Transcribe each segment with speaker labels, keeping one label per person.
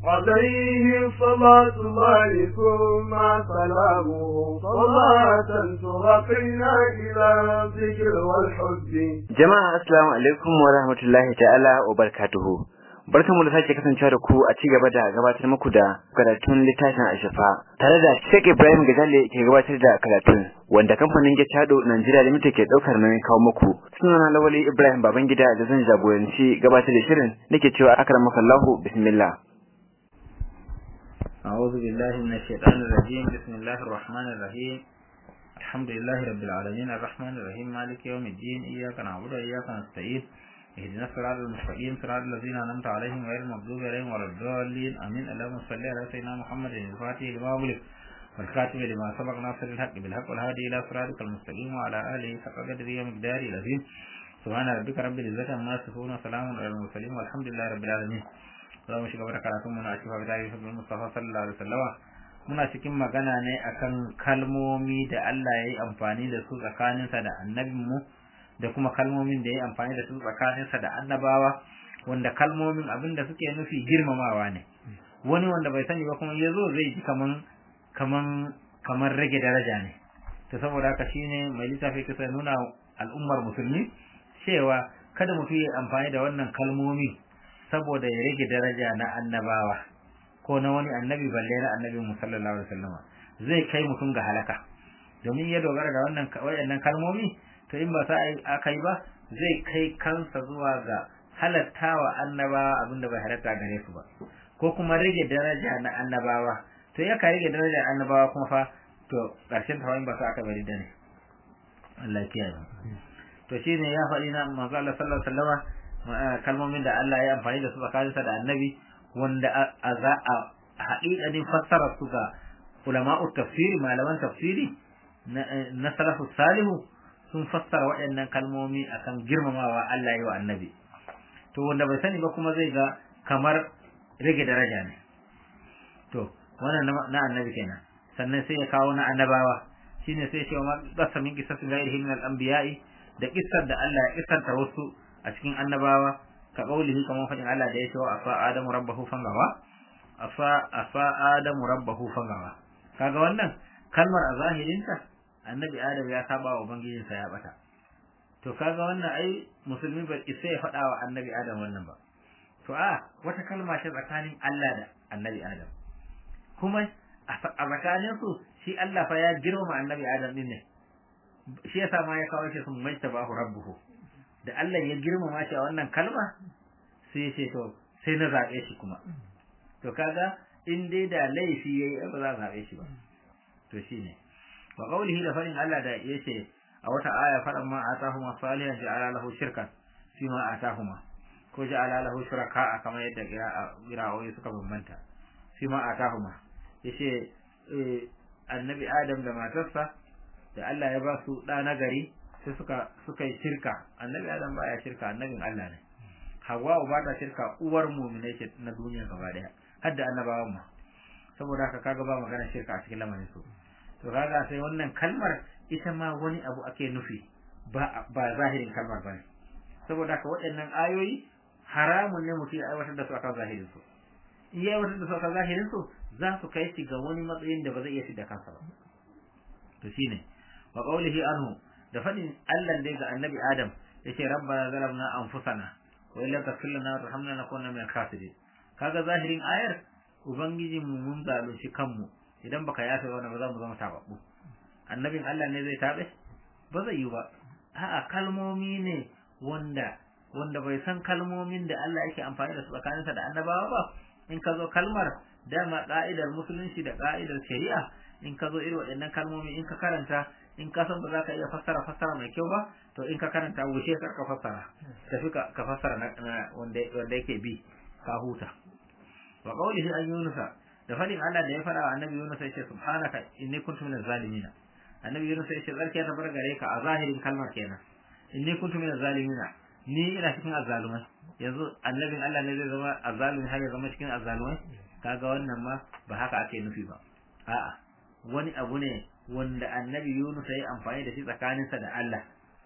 Speaker 1: عليه صلاة الله ثم سلامه صلاة ترقينا إلى الذكر والحب
Speaker 2: Jama'a assalamu alaikum wa rahmatullahi ta'ala wa barakatuhu. Barkanmu da sake kasancewa da ku a ci gaba da gabatar muku da karatun littafin Ashafa tare da Sheikh Ibrahim Gazali ke gabatar da karatun wanda kamfanin Gitado Najeriya Limited ke daukar nauyin kawo muku. Sunana Lawali Ibrahim Babangida da zan jagoranci gabatar da shirin nake cewa akramakallahu bismillah.
Speaker 3: أعوذ بالله من الشيطان الرجيم بسم الله الرحمن الرحيم الحمد لله رب العالمين الرحمن الرحيم مالك يوم الدين إياك نعبد وإياك نستعين اهدنا الصراط المستقيم صراط الذين أنعمت عليهم غير المغضوب عليهم ولا الضالين آمين اللهم صل على سيدنا محمد الفاتح لما أغلق والكاتب لما سبق ناصر الحق بالحق والهادي إلى صراطك المستقيم وعلى آله حق قدره ومقداره العظيم سبحان ربك رب العزة عما يصفون وسلام على المرسلين والحمد لله رب العالمين za mu shiga da karatun mu na shifa da Yusuf bin Mustafa sallallahu alaihi wasallama muna cikin magana ne akan kalmomi da Allah ya yi amfani da su tsakaninsa da annabin mu da kuma kalmomin da ya yi amfani da su tsakaninsa da annabawa wanda kalmomin abin da suke nufi girmamawa ne wani wanda bai sani ba kuma ya zo zai ji kaman kaman kamar rage daraja ne to saboda haka shine mai littafi kisa nuna al'ummar musulmi cewa kada mutum ya amfani da wannan kalmomi saboda ya rage daraja na annabawa ko na wani annabi balle na annabi sallallahu alaihi wasallam zai kai mutum ga halaka domin ya dogara da wannan wayannan kalmomi to in ba sa aka yi ba zai kai kansa zuwa ga halattawa annabawa abinda bai halatta gare su ba ko kuma rage daraja na annabawa to ya ka rage daraja annabawa kuma fa to karshen ta ba sa aka bari da ne Allah ya kiyaye to shine ya faɗi na manzo Allah sallallahu alaihi wasallam kalmomin da Allah ya amfani da su tsakaninsa da annabi wanda a za a haƙiƙanin fassara su ga ulama'u tafsiri malaman tafsiri na salafu salihu sun fassara waɗannan kalmomi akan girmamawa Allah ya wa annabi to wanda bai sani ba kuma zai ga kamar rage daraja ne to wannan na annabi kenan sannan sai ya kawo na annabawa shine sai ya ce wa qasa min qisasin ghairihi min al-anbiya'i da kissar da Allah ya kissanta wasu a cikin annabawa ka kaulihi kamar fadin Allah da ya ce wa afa adamu rabbahu fangawa afa afa adamu rabbahu fangawa kaga wannan kalmar a zahirinta annabi adam ya saba wa ubangijinsa ya bata to kaga wannan ai musulmi ba isa ya faɗa wa annabi adam wannan ba to a wata kalma ce tsakanin Allah da annabi adam kuma a tsakanin su shi Allah fa ya girmama annabi adam din ne shi yasa ma ya kawo shi sun mai tabahu rabbuhu da Allah ya girmama shi a wannan kalma sai ya ce to sai na zaɓe shi kuma to kaga in dai da laifi yayi ba za a zaɓe shi ba to shine wa qawlihi da farin Allah da yace a wata aya fadan ma atahuma salihan ja'ala lahu shirkan fi ma atahuma ko ja'ala lahu shuraka kamar yadda gira'o'i suka bambanta fi ma atahuma yace annabi Adam da matarsa da Allah ya ba su ɗa nagari sai suka suka yi shirka annabi adam baya shirka annabin Allah ne Hawwa ba ta shirka uwar mu'mina ce na duniya gaba daya har da annabawan ma saboda haka kaga ba magana shirka a cikin lamarin su to kaga sai wannan kalmar ita ma wani abu ake nufi ba ba zahirin kalmar bane saboda haka waɗannan ayoyi haramun ne mutum ya aiwatar da su akan zahirin su in ya aiwatar da su akan zahirin su za su kai shi ga wani matsayin da ba zai iya shi da kansa ba to shine wa qawlihi anhu da fadin Allah dai ga annabi Adam yace rabbana zalamna anfusana wa illa taghfir lana wa tarhamna nakuna min al-khasirin kaga zahirin ayar ubangiji mu mun zalunci kanmu idan baka yafe wani ba za mu zama tababbu annabin Allah ne zai tabe ba zai yi ba a'a kalmomi ne wanda wanda bai san kalmomin da Allah yake amfani da su tsakaninsa da annabawa ba in ka zo kalmar dama ka'idar musulunci da ka'idar shari'a in ka zo irin waɗannan kalmomi in ka karanta in ka san ba za ka iya fassara fassara mai kyau ba to in ka karanta wuce kar ka fassara tafi ka fassara na wanda wanda yake bi ka huta wa qawlihi an yunusa da fadin Allah da ya fada wa annabi Yunus ya ce subhanaka inni kuntu minaz zalimin annabi Yunus ya ce zarki ta bar gare ka a zahirin kalmar kenan inni kuntu minaz zalimin ni ina cikin azzalumai yanzu annabin Allah ne zai zama azzalumi har ya zama cikin azzalumai kaga wannan ma ba haka ake nufi ba a'a wani abu ne wanda annabi Yunus ya yi amfani da shi tsakaninsa da Allah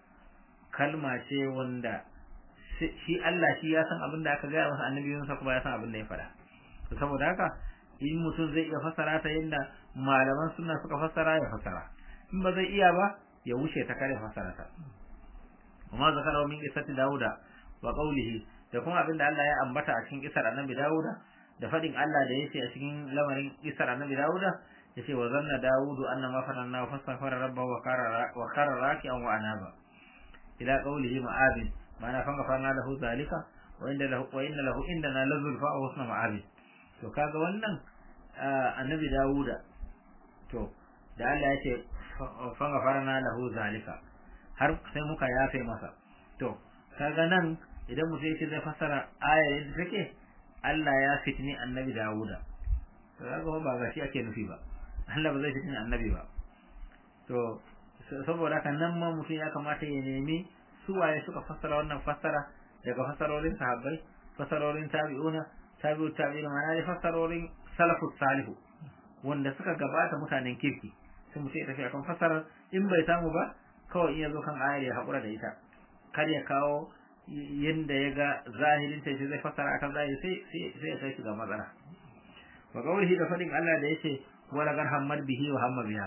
Speaker 3: kalma ce wanda shi Allah shi ya san abin da aka gaya masa annabi Yunus kuma ya san abin da ya faɗa saboda haka in mutum zai iya fassara ta yadda malaman suna suka fassara ya fassara in ba zai iya ba ya wuce ta kare fassara ta kuma zakara min qissati dauda wa qawlihi da kuma abinda Allah ya ambata a cikin kisar annabi dauda da fadin Allah da yace a cikin lamarin kisar annabi dauda yace wa zanna daudu anna ma fatanna wa fastaghfara rabbahu wa qarara wa qarara raki'an wa anaba ila qawlihi ma'abid ma'ana fanga farna lahu zalika wa inda lahu wa inna lahu indana lazulfa wa husna ma'abid to kaga wannan annabi Dawuda to da Allah ya ce fanga farana lahu zalika har sai muka yafe masa to kaga nan idan mutum yake zai fassara aya yadda take Allah ya fitini annabi Dawuda to kaga ba ga shi ake nufi ba Allah ba zai fitini annabi ba to saboda haka nan ma mutum ya kamata ya nemi suwaye suka fassara wannan fassara daga fassarorin sahabbai fassarorin tabi'una tabi'u tabi'ina ma'ana da fassarorin salafus salihu wanda suka gabata mutanen kirki sai mutum ya tafi akan fassarar in bai samu ba kawai in ya zo kan ayar ya haƙura da ita kar ya kawo yadda ya ga zahirin ta zai fassara akan zahiri sai sai ya kai shi ga matsala wa qawlihi da fadin Allah da yace wala gar hammad bihi wa hamma biha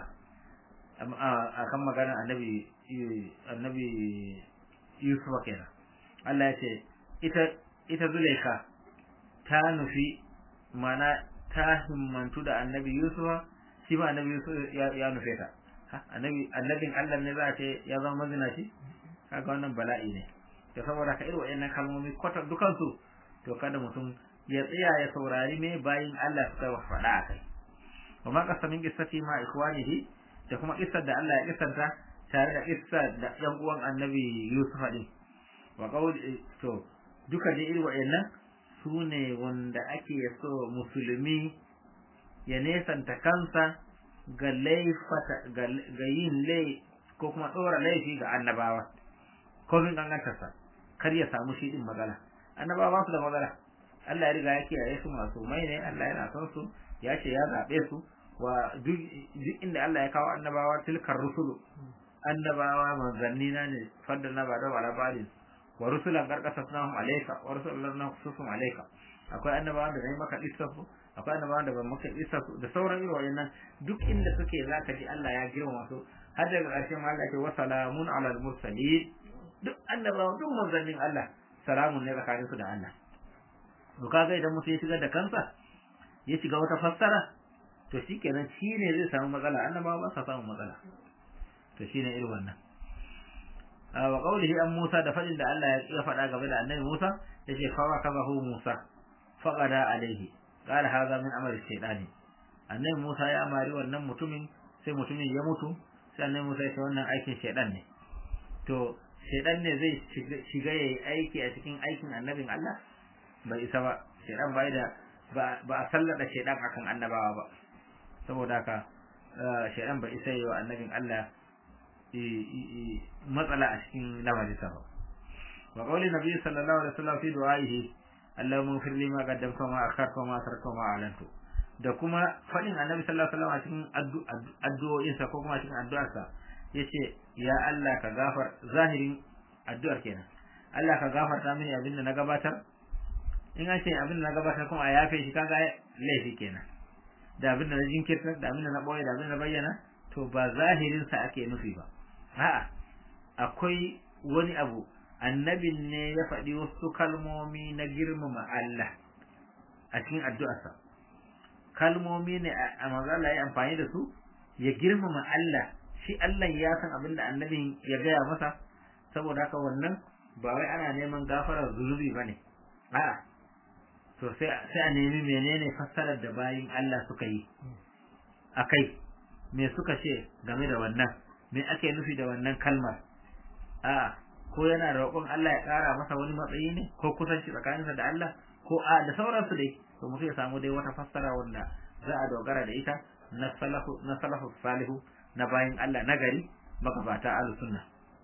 Speaker 3: akan magana annabi annabi Yusuf kenan Allah ya ce ita ita Zulaika ta nufi mana ta himmantu da annabi Yusuf shi ma annabi Yusuf ya nufe ta annabi annabin Allah ne za a ce ya zama mazina shi kaga wannan bala'i ne to saboda ka irin wayannan kalmomi kwata dukan su to kada mutum ya tsaya ya saurari me bayin Allah suka faɗa a kai wa ma qasamin qissati ma ikhwanihi da kuma kissar da Allah ya kissanta tare da kissa da yan uwan annabi Yusuf din wa qawli to duka da irin wayannan su ne wanda ake so musulmi ya nesanta kansa ga laifata ga yin lai ko kuma ɗora laifi ga annabawa ko min gangantarsa kar ya samu shi din magana annabawa ba su da magana Allah ya riga ya kiyaye su masu mai ne Allah yana son su ya ce ya zaɓe su wa duk inda Allah ya kawo annabawa tilkar rusulu annabawa manzanni na ne faddana ba da wala balin wa rusulan karkasa sunahum alayka wa rusulan nasusum alayka akwai annabawa da nayi maka lissafu akwai annabawa da ban maka lissafu da sauran irin wayannan duk inda suke zaka ji Allah ya girma su har daga ƙarshen ma Allah ya ce wa salamun alal mursalin duk annabawa duk manzannin Allah salamun ne tsakanin su da Allah to kaga idan mutum ya shiga da kansa ya shiga wata fassara to shikenan shi ne zai samu matsala annabawa ba sa samun matsala to shine irin wannan wa qawlihi an Musa da fadin da Allah ya faɗa game da annabi Musa yace fa kazahu Musa faqada alaihi qala hadha min amali shaytani annabi Musa ya amari wannan mutumin sai mutumin ya mutu sai annabi Musa ya ce wannan aikin shaytan ne to shaytan ne zai shiga yayi aiki a cikin aikin annabin Allah bai isa ba shaytan bai da ba a sallada shaytan akan annabawa ba saboda haka shaytan bai isa yi wa annabin Allah matsala a cikin lamarin sa wa qawli nabi sallallahu alaihi wasallam fi du'aihi Allahumma ighfir li ma qaddamtu wa ma akhartu wa ma asrartu wa ma a'lantu da kuma fadin annabi sallallahu alaihi wasallam a cikin addu'o'in sa ko kuma cikin addu'ar sa yace ya Allah ka gafar zahirin addu'ar kenan Allah ka gafarta mini abin da na gabatar in an ce abin da na gabatar kuma a yafe shi kaga laifi kenan da abin da na jinkirta da abin da na boye da abin da na bayyana to ba zahirin sa ake nufi ba a'a akwai wani abu annabin ne ya faɗi wasu kalmomi na girmama Allah a cikin addu'arsa kalmomi ne a manzala ya amfani da su ya girmama Allah shi Allah ya san abin da annabin ya gaya masa saboda haka wannan ba wai ana neman gafarar zunubi ba ne a'a to sai a nemi menene fassarar da bayin Allah suka yi a kai me suka ce game da wannan me ake nufi da wannan kalmar a ko yana roƙon Allah ya ƙara masa wani matsayi ne ko kusanci tsakaninsa da Allah ko a da sauransu dai to mutum ya samu dai wata fassara wanda za a dogara da ita na salahu na salahu salihu na bayin Allah na gari magabata ahlus sunna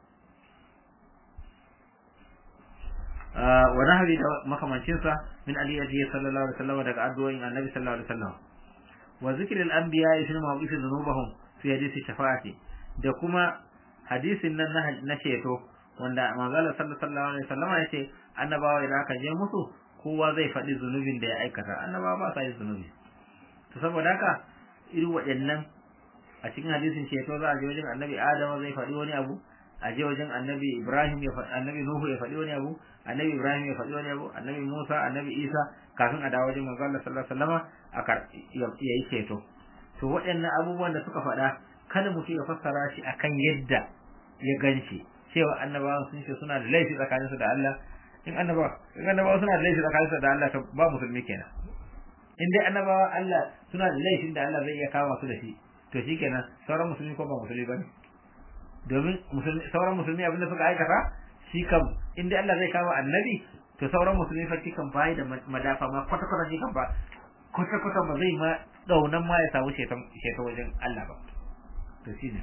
Speaker 3: wa nahwi da makamancin sa min aliyyati sallallahu alaihi wasallam daga addu'o'in annabi sallallahu alaihi wasallam wa zikril anbiya fi mawqif dhunubihim fi hadisi shafa'ati da kuma hadisin nan na ceto wanda manzala sallallahu alaihi wasallam ya ce annabawa idan aka je musu kowa zai faɗi zunubin da ya aikata annabawa ba sa yin zunubi to saboda haka irin waɗannan a cikin hadisin ceto za a je wajen annabi adama zai faɗi wani abu a je wajen annabi ibrahim ya faɗi annabi nuhu ya faɗi wani abu annabi ibrahim ya faɗi wani abu annabi musa annabi isa kafin a dawo wajen manzo Allah sallallahu alaihi wasallama a ya yi ceto to waɗannan abubuwan da suka faɗa kada mutum ya fassara shi akan yadda ya ganshi cewa annabawan sun ce suna da laifi tsakaninsu da Allah in annabawa in annabawa suna da laifi tsakaninsu da Allah to ba musulmi kenan in dai annabawa Allah suna da laifin da Allah zai iya kawo su da shi to shikenan sauran musulmi ko ba musulmi bane domin musulmi sauran musulmi abinda suka aikata shi kam in dai Allah zai kawo annabi to sauran musulmi fa shi kan bai da madafa ma kwata kwata shi kan ba kwata kwata ba zai ma daunan ma ya samu shetan shetan wajen Allah ba to shine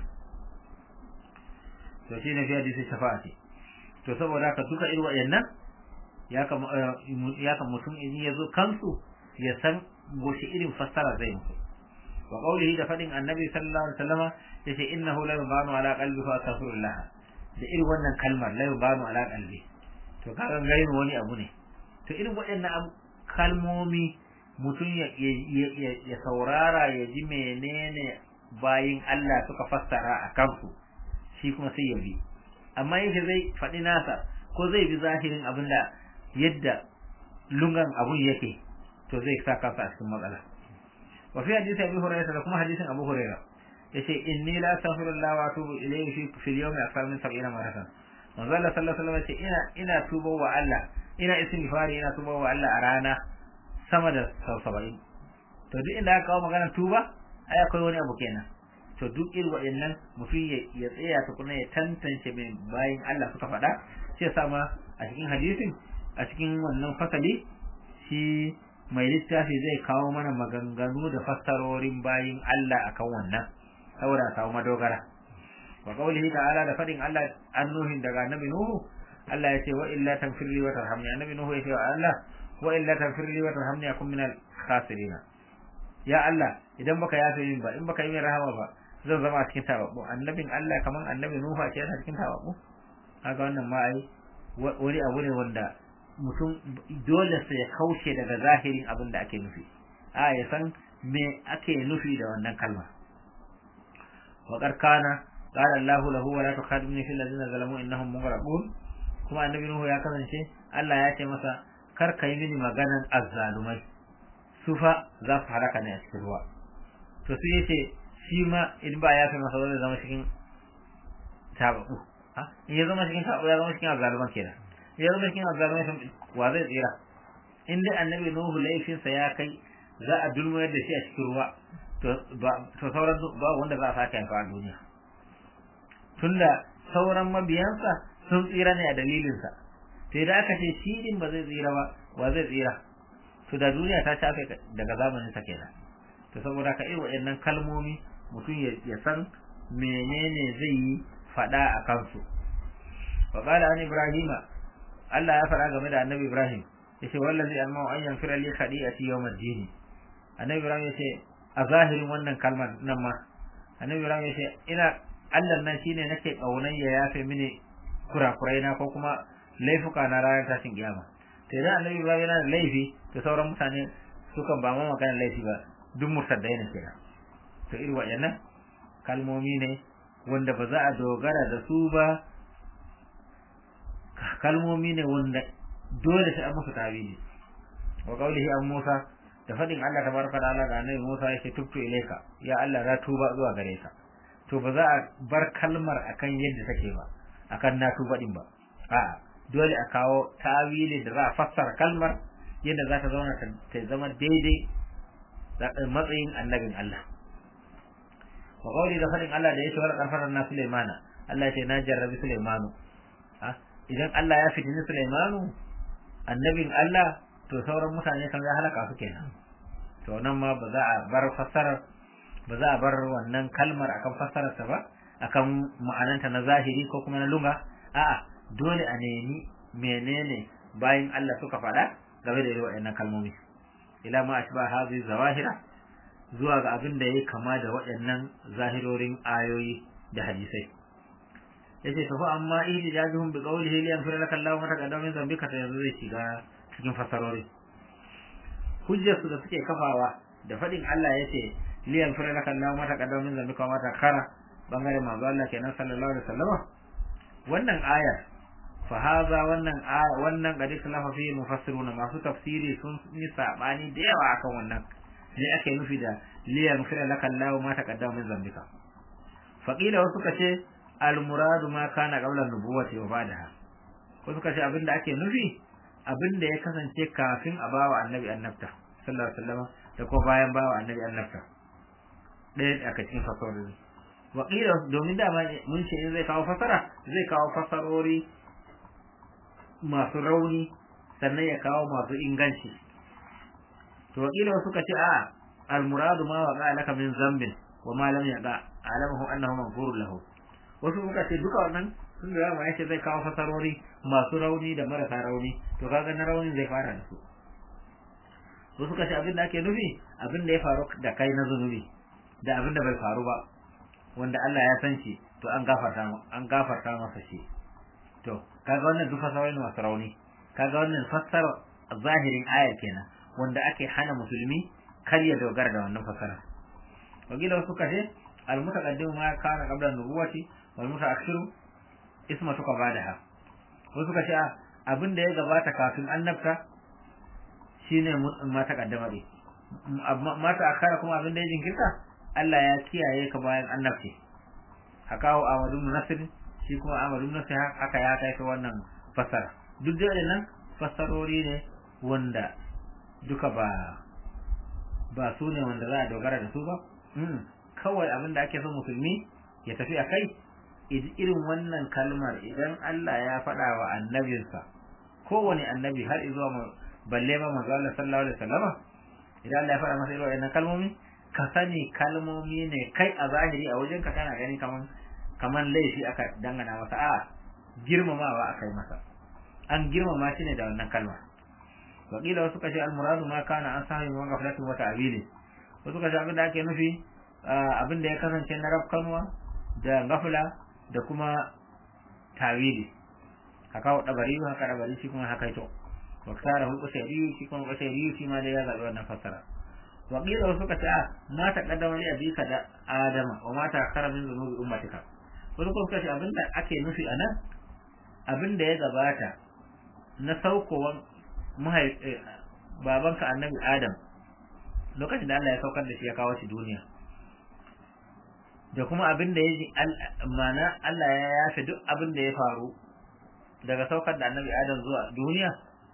Speaker 3: to shine fi hadisi shafa'ati to saboda haka duka irin wayannan ya kam ya kam mutum in ya zo kansu ya san goshi irin fassara zai musu wa qawlihi da fadin annabi sallallahu alaihi wasallama yace innahu la yubanu ala qalbi fa astaghfirullah da irin wannan kalmar la yubanu ala qalbi to kaga gainu wani abu ne to irin waɗannan kalmomi mutum ya ya saurara ya ji menene bayin Allah suka fassara a kansu shi kuma sai ya bi amma yake zai faɗi nasa ko zai bi zahirin abin da yadda lungan abun yake to zai sa kansa a cikin matsala wa fi hadisi Abu Hurairah da kuma hadisin Abu Hurairah yace inni la astaghfirullah wa atubu ilayhi fi fil yawmi akthar min 70 maratan manzo Allah sallallahu alaihi wasallam ina ina tuba wa Allah ina istighfari ina tuba wa Allah a rana sama da sau 70 to duk inda aka kawo magana tuba ai akwai wani abu kenan to duk irin waɗannan mutum ya tsaya tukuna ya tantance mai bayan Allah suka faɗa sai sama a cikin hadisin a cikin wannan fasali shi mai littafi zai kawo mana maganganu da fassarorin bayin Allah akan wannan saboda a samu madogara wa qawlihi ta'ala da fadin Allah annuhin daga annabi Nuhu Allah ya ce wa illa tanfirli wa tarhamni annabi Nuhu ya ce wa Allah wa illa tanfirli wa tarhamni akun minal khasirin ya Allah idan baka yafe min ba in baka yi min rahama ba zan zama a cikin tababbu annabin Allah kaman annabi Nuhu a cikin cikin tababbu kaga wannan ma ai wani abu ne wanda mutum dole sai ya kaushe daga zahirin abin da ake nufi a ya san me ake nufi da wannan kalma wa qarkana qala Allah lahu wa la tukhadimni fil ladina zalamu innahum mughraqun kuma annabi Nuhu ya kasance Allah ya ce masa kar ka yi mini maganan azzalumai su fa za su halaka ne a cikin ruwa to sai yace shi ma in ba ya fi masa zai zama cikin tabaku in ya zama cikin tabaku ya zama cikin azzaluman kenan ya zama cikin azzaluman wa zai tsira in dai annabi nuhu laifinsa ya kai za a dulmayar da shi a cikin ruwa to sauran ba wanda za a sake yanka a duniya tunda sauran mabiyansa sun tsira ne a dalilinsa to idan aka ce shi din ba zai tsira ba wa zai tsira to da duniya ta shafe daga zamanin sa kenan to saboda ka irin waɗannan kalmomi mutum ya san menene zai yi faɗa a kansu wa qala an ibrahima Allah ya faɗa game da annabi Ibrahim yace wallazi amma an yanfira li khadi'ati yawm ad-din annabi Ibrahim yace a zahirin wannan kalmar nan ma annabi Ibrahim yace ina Allah nan shine nake kaunan ya yafe mini kurakurai na ko kuma laifuka na ranar tashin kiyama to idan annabi Ibrahim yana da laifi to sauran mutane sukan ba ma magana laifi ba duk murtaddai ne kenan to irin waɗannan kalmomi ne wanda ba za a dogara da su ba kalmomi ne wanda dole sai an musu tawili wa qawlihi an Musa da fadin Allah tabaraka ta'ala ga annabi Musa yake tubtu ilaika ya Allah na tuba zuwa gare ka to ba za a bar kalmar akan yadda take ba akan na tuba din ba a'a dole a kawo tawili da za a fassara kalmar yadda za ta zauna ta zama daidai matsayin annabin Allah wa qawli da fadin Allah da yake wala karfaran na Sulaimana Allah ya ce na jarrabi Sulaimanu idan Allah ya fitini Sulaimanu annabin Allah to sauran mutane kan ya halaka su kenan to nan ma ba za a bar fassarar ba za a bar wannan kalmar akan fassarar ta ba akan ma'ananta na zahiri ko kuma na lunga a'a dole a nemi menene bayan Allah suka faɗa game da waɗannan kalmomi ila ma ashba hadhihi zawahira zuwa ga abin da yayi kama da waɗannan zahirorin ayoyi da hadisai yace to fa amma ihtijajuhum bi qawlihi li yaghfira laka Allahu ma taqaddama min dhanbika ta yanzu zai shiga cikin fasarori hujjar su da suke kafawa da fadin Allah yace liyan fara laka Allah mata kadar min zambi kuma mata kara bangare manzo Allah kenan sallallahu alaihi wasallam wannan aya fa haza wannan aya wannan gadi khilafa fi mufassiruna masu tafsiri sun yi sabani da yawa akan wannan ne ake nufi da liyan fara laka Allah mata kadar min zambika faqila wasu kace al muradu ma kana qabla nubuwati wa ba'daha wasu kace abinda ake nufi abinda ya kasance kafin a bawa annabi annabta sallallahu alaihi wasallam da ko bayan bawa annabi annabta ɗaya aka cikin fasarori wakila domin dama mun ce in zai kawo fasara zai kawo fasarori masu rauni sannan ya kawo masu inganci to wakila suka ce a almuradu ma wa laka min zambin wa ma lam yaqa alamahu annahu maghfurun lahu wasu suka ce duka wannan sun da yawa yace zai kawo fasarori masu rauni da marasa rauni to kaga na raunin zai fara da su wasu suka ce abin da ake nufi abin da ya faru da kai na zunubi da abin da bai faru ba wanda Allah ya san shi to an gafarta an gafarta masa shi to kaga wannan duk fasarori masu rauni kaga wannan fassara zahirin ayar kenan wanda ake hana musulmi kar ya dogara da wannan fasara wakila suka ce al-mutaqaddim ma kana qabla nubuwati wal mutaakhiru ismatuka ba'daha wasu suka ce abin da ya gabata kafin annabta shine ma taqaddama din ma ta akhara kuma abin da ya jinkirta Allah ya kiyaye ka bayan annabci hakawo Ahmadu bin Nasir shi kuma Ahmadu bin Nasir haka ya kai wannan fasara duk da nan fasarori ne wanda duka ba ba su ne wanda za a dogara da su ba kawai abin da ake so musulmi ya tafi a kai irin wannan kalmar idan Allah ya faɗa wa annabinsa kowane annabi har zuwa balle ma manzo Allah sallallahu alaihi wasallam idan Allah ya faɗa masa irin wannan kalmomi ka sani kalmomi ne kai a zahiri a wajen ka kana gani kaman kaman laifi aka dangana masa a girmamawa aka yi masa an girmama shi ne da wannan kalma wakila wasu kashe almuradu ma kana an sahi wa gaflatin wata abili wasu kashe abin da ake nufi abin da ya kasance na rafkanuwa da gafla da kuma tawili haka wa dabari haka dabari shi kuma haka ito wa tsara hulku sai shi kuma sai shi ma da ya zabi wannan fasara wakila wasu kace a ma ta kaddama ne abika da adama wa ma ta kara min zunubi ummatika wasu kuma kace abin da ake nufi anan abin da ya gabata na saukowan babanka annabi adam lokacin da Allah ya saukar da shi ya kawo shi duniya da kuma abin da ya ji mana Allah ya yafe duk abin da ya faru daga saukar da annabi adam zuwa duniya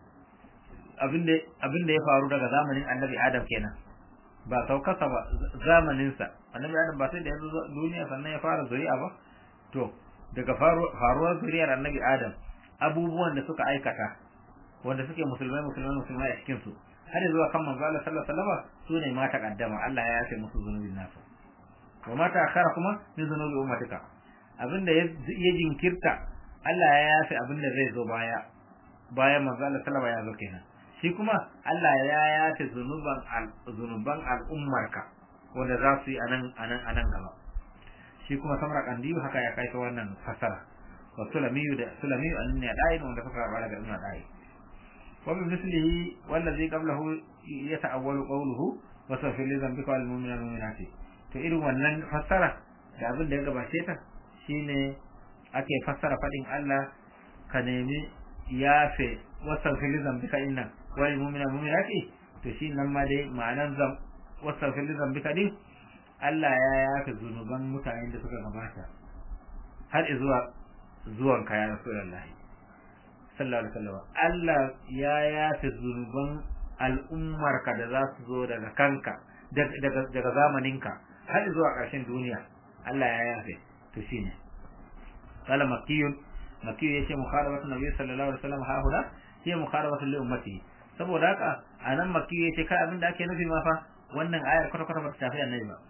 Speaker 3: abin da ya faru daga zamanin annabi adam kenan ba saukarsa ba zamaninsa annabi adam ba sai da ya zo duniya sannan ya fara zuri'a ba to daga faruwar zuriyar annabi adam abubuwan da suka aikata wanda suke musulmai musulmai musulmai a cikin su har zuwa kan manzo Allah sallallahu alaihi wasallam su ne mata kaddama Allah ya yafe musu zunubin nasu wa mata akhara kuma min zunubi ummatika abinda ya jinkirta Allah ya yafe abinda zai zo baya bayan manzo Allah sallallahu alaihi wasallam ya zo kenan shi kuma Allah ya yafe zunuban zunuban al'ummarka wanda za su yi anan anan anan gaba shi kuma samra kandiyu haka ya kai ta wannan fasara wa sulamiyu da sulamiyu an ne dai wanda suka fara daga ina dai wa bi mislihi wallazi qablahu yata'awwalu qawluhu wa safil li dhanbika wal mu'minina wal mu'minati to irin wannan fasara da abin da ya gabace ta shine ake fassara fadin Allah ka nemi yafe wa safil li dhanbika inna wal mu'minina wal mu'minati to shi nan ma dai ma'anan zam wa safil li dhanbika din Allah ya yafe zunuban mutanen da suka gabata har zuwa zuwan ka ya Rasulullahi sallallahu alaihi wasallam Allah ya yafe zunuban al'ummarka da za su zo daga kanka daga daga zamaninka har zuwa ƙarshen duniya Allah ya yafe to shine qala makkiyun makkiyu yace mukharabatu nabi sallallahu alaihi wasallam ha huda hiya mukharabatu li ummati saboda haka anan makkiyu yace kai abin da ake nufi ma fa wannan ayar kwata kwata ba ta tafi annabi ba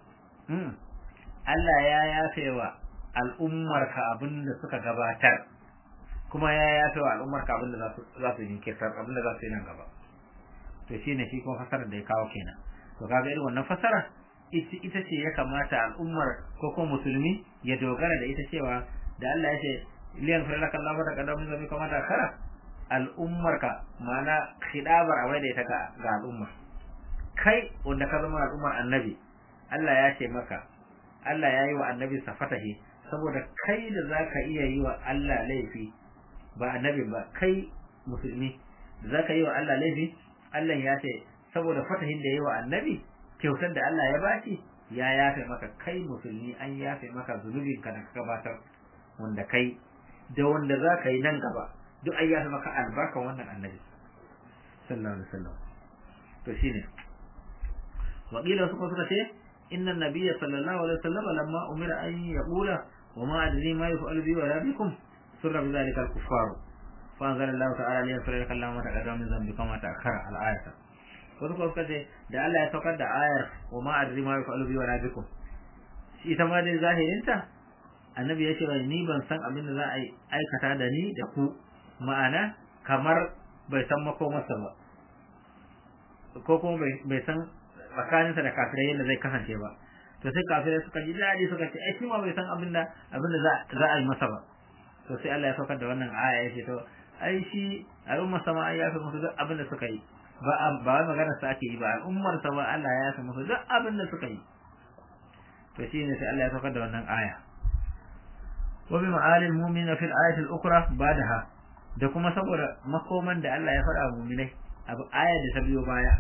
Speaker 3: Allah ya yafe wa al'ummarka abin da suka gabatar kuma ya yafe wa al'ummarka abin da za su jinkirtar abin da za su yi nan gaba to shi ne shi kuma fasarar da ya kawo kenan to kaga irin wannan fasara ita ce ya kamata al'ummar ko ko musulmi ya dogara da ita cewa da Allah ya ce liyan fara laka Allah da kadam zabi kuma da kara al'ummarka ma'ana khidabar a da ita ga al'umma kai wanda ka zama al'ummar annabi Allah ya ce maka Allah ya yi wa annabi sa fatahi saboda kai da za ka iya yi wa Allah laifi ba annabi ba kai musulmi da za ka yi wa Allah laifi Allah ya ce saboda fatahin da ya yi wa annabi kyautar da Allah ya bashi ya yafe maka kai musulmi an yafe maka zunubin ka da ka gabatar wanda kai da wanda za ka yi nan gaba duk an yafe maka albarkan wannan annabi sallallahu alaihi wasallam to shine wakila suka suka ce inna nabiyya sallallahu alaihi wasallam lamma umira an yaqula wa ma adri ma yaf'alu bi wa bikum surra bi dhalika al-kuffar fa anzala Allah ta'ala li yasra kallama ta qadama min zambi kama ta akhara al-ayata wasu kuma suka ce da Allah ya saukar da ayar wa ma adri ma yaf'alu bi wa bikum shi ita ma dai zahirinta annabi ya ce ba ni ban san abin da za a aikata da ni da ku ma'ana kamar bai san makomarsa ba ko kuma bai san tsakaninsa da kafirai yadda zai kasance ba to sai kafirai suka ji daɗi suka ce ai shi ma bai san abin da abin da za a yi masa ba to sai Allah ya saukar da wannan aya ya ce to ai shi al'ummar sama ai ya fi musu duk abin da suka yi ba ba wai maganar sa ake yi ba al'ummar sa ba Allah ya fi musu duk abin da suka yi to shi ne sai Allah ya saukar da wannan aya wa bi ma'alil mu'mina fil ayati al-ukhra ba'daha da kuma saboda makoman da Allah ya faɗa wa mu'minai abu aya da ta biyo baya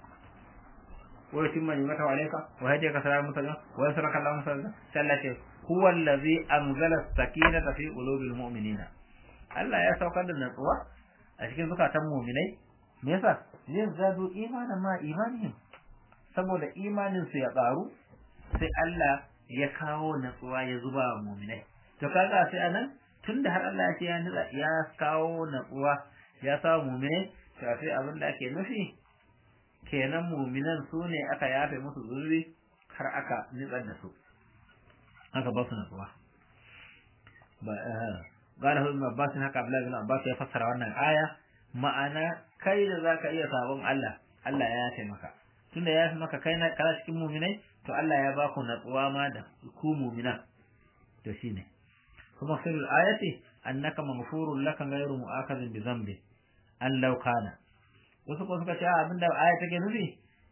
Speaker 3: ويتم نعمته عليك وهديك سلام مسلم ويسرك الله مسلم سلته هو الذي أنزل السكينة في قلوب المؤمنين Allah ya saukar da natsuwa a cikin zukatan muminai me yasa yin zadu imanin ma imanihim saboda imanin su ya karu sai Allah ya kawo natsuwa ya zuba wa muminai to kaga sai anan tunda har Allah ya ce ya nutsa ya kawo natsuwa ya sa muminai to sai abin da ake nufi kenan muminan su ne aka yafe musu zurri har aka nitsar da su aka ba su natsuwa قال ابن عباس haka Abdullahi bin Abbas ya fassara wannan aya ma'ana kai da zaka iya sabon Allah Allah ya yafe maka tunda ya yafe maka kai na kana cikin muminai to Allah ya ba ku natsuwa ma da ku mumina to shine kuma sirrul ayati annaka maghfurun laka ghayru mu'akhadhin bi dhanbi an law kana wasu kuma suka ce abinda aya take nufi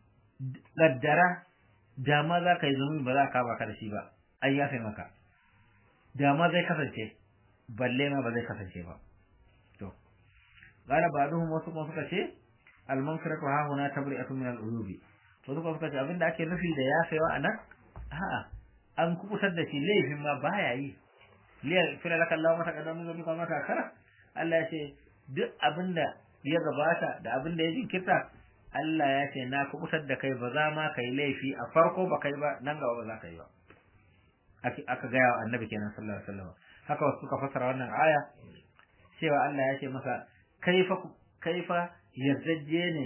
Speaker 3: gaddara dama za ka yi zunubi ba za ka baka da shi ba an yafe maka dama zai kasance balle ma ba zai kasance ba to qala ba'duhum wasu kuma suka ce al-maghfiratu ha huna tabri'atu min al-uyubi wasu kuma suka ce abinda ake nufi da yafewa anan a'a an kubutar da shi laifin ma baya yi liya fira laka Allah mata kadan mun zubi kamar takara Allah ya ce duk abinda ya gabata da abinda ya jinkirta Allah ya ce na kubutar da kai ba za ma kai laifi a farko ba kai ba nan gaba ba za ka yi ba aka gaya wa annabi kenan sallallahu alaihi wasallam haka wasu suka fassara wannan aya cewa Allah ya ce masa kaifa kaifa yardajje ne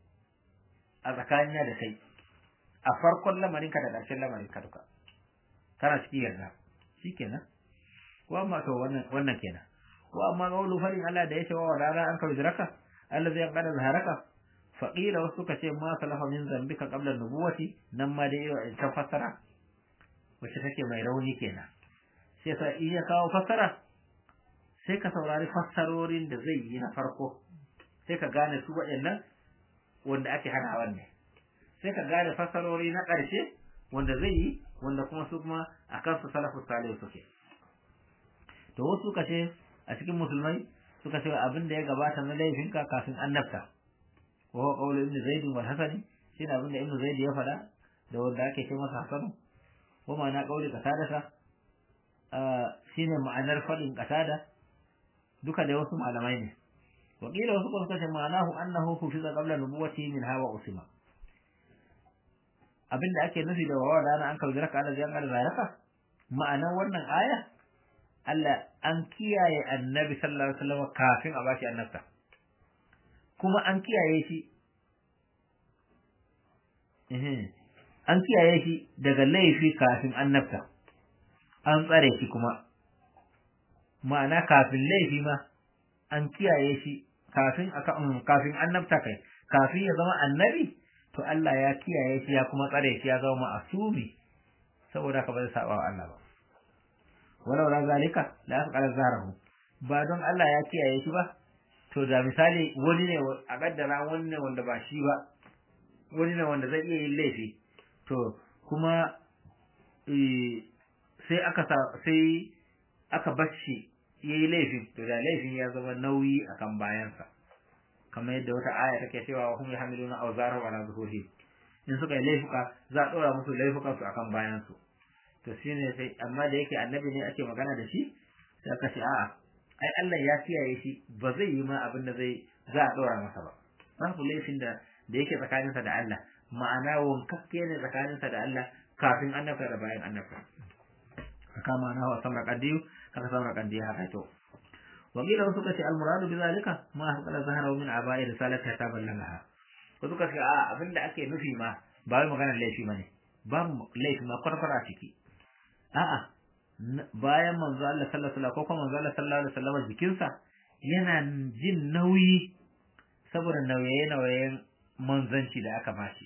Speaker 3: a tsakanina da kai a farkon lamarin ka da ƙarshen lamarin ka duka kana cikin yarda shikenan ko amma to wannan wannan kenan ko amma qawlu farin Allah da yace wa rana an ka wajraka Allah zai kada zaharaka faqila wasu ka ce ma salafa min zambika qabla nubuwati nan ma dai in ta fassara wacce take mai rauni kenan sai sa iya kawo fassara sai ka saurari fassarorin da zai yi na farko sai ka gane su waɗannan wanda ake hana wanne sai ka gane fassarori na ƙarshe wanda zai yi wanda kuma su kuma a kansu salafu salihu suke to wasu suka ce a cikin musulmai suka ce abin da ya gabata na laifinka kafin annabta wa huwa qawlu ibn zaid wal hasani shine abin da ibn zaid ya faɗa da wanda ake ce masa hasanu wa ma'ana qawli qatada shine ma'anar fadin qatada duka da wasu malamai ne wa qila wasu kuma suka ce ma'anahu annahu hufiza qabla nubuwati min hawa usima abin da ake nufi da wawa da ana an kalbi raka ana zai da raka ma'anar wannan aya Allah an kiyaye annabi sallallahu alaihi wasallam kafin a bashi annabta kuma an kiyaye shi an kiyaye shi daga laifi kafin annabta an tsare shi kuma ma'ana kafin laifi ma an kiyaye shi kafin kafin annabta kai kafin ya zama annabi to Allah ya kiyaye shi ya kuma tsare shi ya zama ma'asumi saboda ka ba zai saba wa Allah ba walau la zalika la asqala zahrahu ba don Allah ya kiyaye shi ba to da misali wani ne a kaddara wani ne wanda ba shi ba wani ne wanda zai iya yin laifi to kuma sai aka sai aka bashi yayi laifin to da laifin ya zama nauyi akan bayansa kamar yadda wata aya take cewa hum yahmiluna awzarahum ala zuhurihim in suka yi laifuka za a ɗora musu laifukan su akan bayansu to shine sai amma da yake annabi ne ake magana da shi sai aka ce a'a ai Allah ya kiyaye shi ba zai yi ma abin da zai za a ɗora masa ba babu laifin da da yake tsakaninsa da Allah ma'ana wankakke ne tsakaninsa da Allah kafin annabta da bayan annabta haka ma'ana wa samra qadiyu haka samra qadiyu haka to wakila wasu kace almuradu bi zalika ma haqala zahara min aba'i risalati ta ballagaha wasu kace a abinda ake nufi ma ba wai maganar laifi bane babu laifi ma farfara ciki a'a bayan manzo Allah sallallahu alaihi wasallam ko kuma manzo Allah sallallahu alaihi wasallam jikinsa yana jin nauyi saboda nauye-nauyen manzanci da aka bashi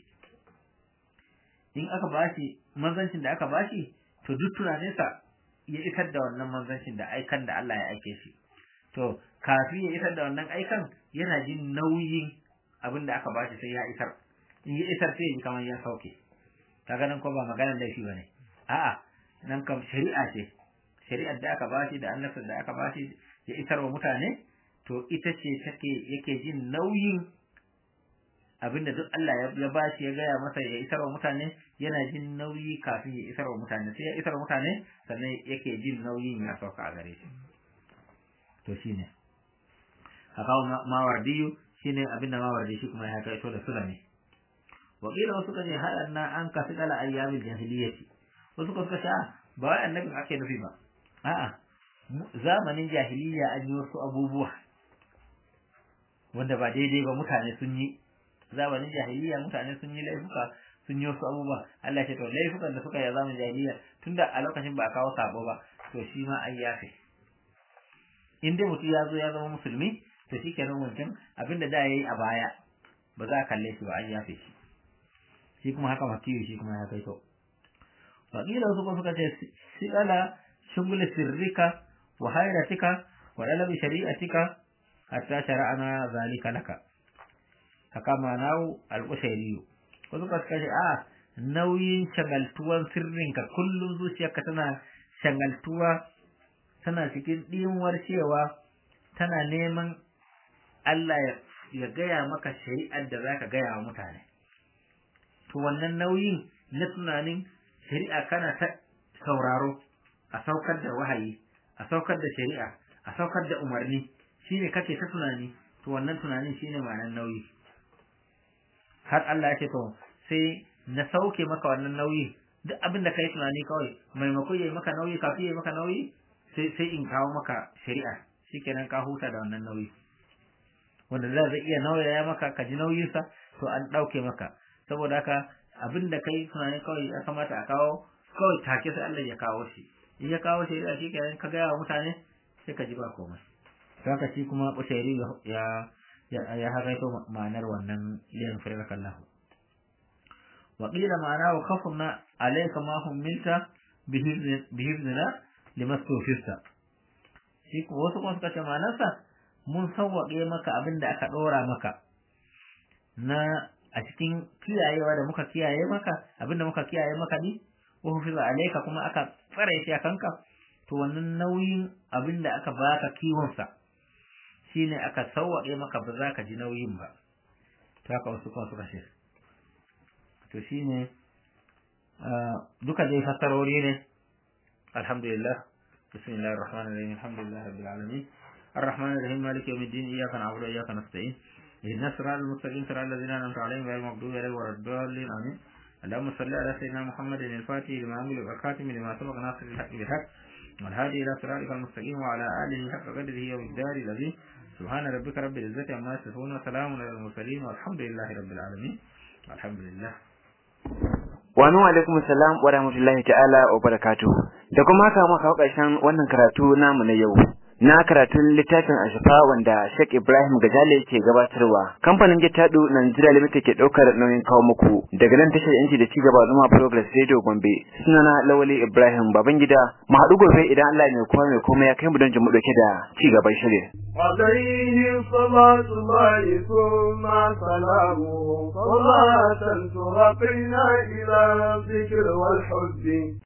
Speaker 3: in aka bashi manzancin da aka bashi to duk tunaninsa ya isar da wannan manzancin da aikan da Allah ya aike shi to kafin ya isar da wannan aikan yana jin nauyin abin da aka bashi sai ya isar in ya isar sai ya kamar ya sauke kaga nan ko ba maganar laifi bane a'a nan kam shari'a ce shari'ar da aka bashi da annabtar da aka bashi ya isar wa mutane to ita ce take yake jin nauyin abinda duk Allah ya bashi ya gaya masa ya isar wa mutane yana jin nauyi kafin ya isar wa mutane sai ya isar wa mutane sannan yake jin nauyin ya sauka a gare shi to shine haka mawardiyu shine abinda mawardi shi kuma ya kaito da sulami wakila wasu kaje har na an kafi dala ayyamil jahiliyyati wasu suka ce ba wai annabin ake nufi ba a'a zamanin jahiliya an yi wasu abubuwa wanda ba daidai ba mutane sun yi zamanin jahiliya mutane sun yi laifuka sun yi wasu abubuwa Allah ce to laifukan da suka yi a zamanin jahiliya tunda a lokacin ba a kawo sabo ba to shi ma an yafe in dai mutum ya zo ya zama musulmi to shi kenan wancan abinda da ya yi a baya ba za a kalle shi ba an yafe shi shi kuma haka makiyu shi kuma ya kai to wakila wasu kuma suka ce si'ala shugul sirrika wa hairatika wa dalabi shari'atika hatta shara'ana zalika laka haka ma'anahu al-qusayri wasu kuma suka ce a nauyin shagaltuwan sirrinka kullum zuciyarka tana shagaltuwa tana cikin ɗimuwar cewa tana neman Allah ya gaya maka shari'ar da zaka gaya wa mutane to wannan nauyin na tunanin shari'a kana ta sauraro a saukar da wahayi a saukar da shari'a a saukar da umarni shine kake ta tunani to wannan tunanin shine ma'anar nauyi har Allah ya ce to sai na sauke maka wannan nauyi duk abin da kai tunani kawai maimakon yayi maka nauyi kafin yayi maka nauyi sai sai in kawo maka shari'a shikenan ka huta da wannan nauyi wanda za zai iya nauyaya maka ka ji nauyinsa to an ɗauke maka saboda haka abin da kai tunani kawai ya kamata a kawo kawai take sai Allah ya kawo shi in ya kawo shari'a shi kenan ka gaya wa mutane sai ka ji ba komai haka shi kuma kushairi ya ya ya hakaito ma'anar wannan liyan firka Allah wa qila ma'ana wa khafna alayka ma hum milta bihibna limastufista shi kuma wasu kuma suka ce ma'anarsa mun sawwaƙe maka abin da aka ɗora maka na a cikin kiyayewa da muka kiyaye maka abin da muka kiyaye maka ni wa hufiza alayka kuma aka tsare shi a kanka to wannan nauyin abin da aka baka kiwon sa shine aka sawwaƙe maka ba za ka ji nauyin ba to haka wasu kuma suka ce to shine duka dai fassarori ne alhamdulillah bismillahir rahmanir rahim alhamdulillahi rabbil alamin الرحمن الرحيم مالك يوم الدين إياك نعبد وإياك نستعين اهدنا الصراط المستقيم صراط الذين أنعمت عليهم غير المغضوب عليهم ولا الضالين آمين اللهم صل على سيدنا محمد الفاتح لما أمل والخاتم لما سبق ناصر الحق بالحق والهادي إلى صراطك المستقيم وعلى آله حق قدره ومقداره العظيم سبحان ربك رب العزة عما يصفون وسلام على المرسلين والحمد لله رب العالمين الحمد لله
Speaker 2: wa alaikum salam wa rahmatullahi ta'ala wa barakatuh da kuma haka muka kawo ƙarshen wannan karatu namu na yau na karatun littafin Ashafa wanda Sheikh Ibrahim Gajale ke gabatarwa. Kamfanin Gitadu Nigeria Limited ke ɗaukar nauyin kawo muku daga nan tashar yanci da cigaba Al'umma Progress Radio Gombe. Sunana Lawali Ibrahim Babangida. Mu haɗu gobe idan Allah mai kowa mai komai ya kai mu don jin mu ɗauke da cigaban shirin.
Speaker 1: عليه صلاة الله ثم سلامه صلاة ترقينا إلى الذكر والحب